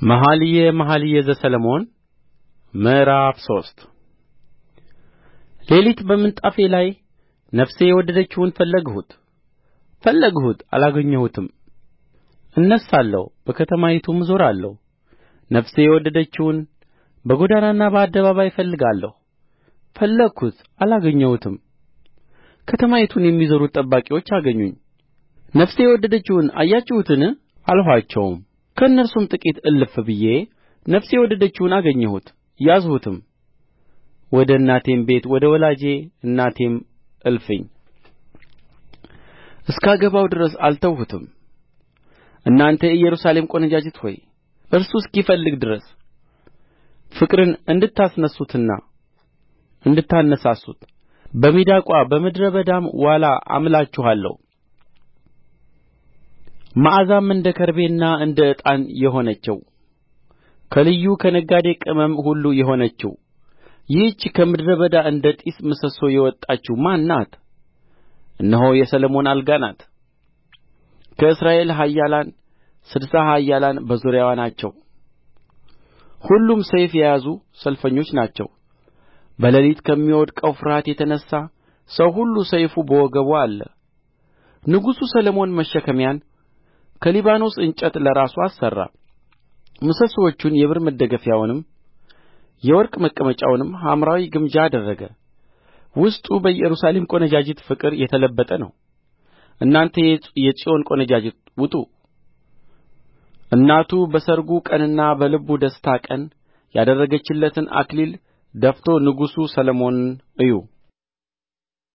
መኃልየ መኃልይ ዘሰሎሞን ምዕራፍ ሶስት ሌሊት በምንጣፌ ላይ ነፍሴ የወደደችውን ፈለግሁት ፈለግሁት አላገኘሁትም እነሣለሁ በከተማይቱም እዞራለሁ ነፍሴ የወደደችውን በጎዳናና በአደባባይ እፈልጋለሁ ፈለግሁት አላገኘሁትም ከተማይቱን የሚዞሩት ጠባቂዎች አገኙኝ ነፍሴ የወደደችውን አያችሁትን አልኋቸውም ከእነርሱም ጥቂት እልፍ ብዬ ነፍሴ የወደደችውን አገኘሁት ያዝሁትም ወደ እናቴም ቤት ወደ ወላጅ እናቴም እልፍኝ እስካገባው ድረስ አልተውሁትም እናንተ የኢየሩሳሌም ቈነጃጅት ሆይ እርሱ እስኪፈልግ ድረስ ፍቅርን እንድታስነሡትና እንድታነሣሡት በሚዳቋ በምድረ በዳም ዋላ አምላችኋለሁ መዓዛም እንደ ከርቤና እንደ ዕጣን የሆነችው ከልዩ ከነጋዴ ቅመም ሁሉ የሆነችው ይህች ከምድረ በዳ እንደ ጢስ ምሰሶ የወጣችው ማን ናት እነሆ የሰሎሞን አልጋ ናት ከእስራኤል ኃያላን ስድሳ ኃያላን በዙሪያዋ ናቸው ሁሉም ሰይፍ የያዙ ሰልፈኞች ናቸው በሌሊት ከሚወድቀው ፍርሃት የተነሣ ሰው ሁሉ ሰይፉ በወገቡ አለ ንጉሡ ሰሎሞን መሸከሚያን ከሊባኖስ እንጨት ለራሱ አሠራ ምሰሶቹን የብር መደገፊያውንም የወርቅ መቀመጫውንም ሐምራዊ ግምጃ አደረገ ውስጡ በኢየሩሳሌም ቈነጃጅት ፍቅር የተለበጠ ነው እናንተ የጽዮን ቈነጃጅት ውጡ እናቱ በሠርጉ ቀንና በልቡ ደስታ ቀን ያደረገችለትን አክሊል ደፍቶ ንጉሡ ሰሎሞንን እዩ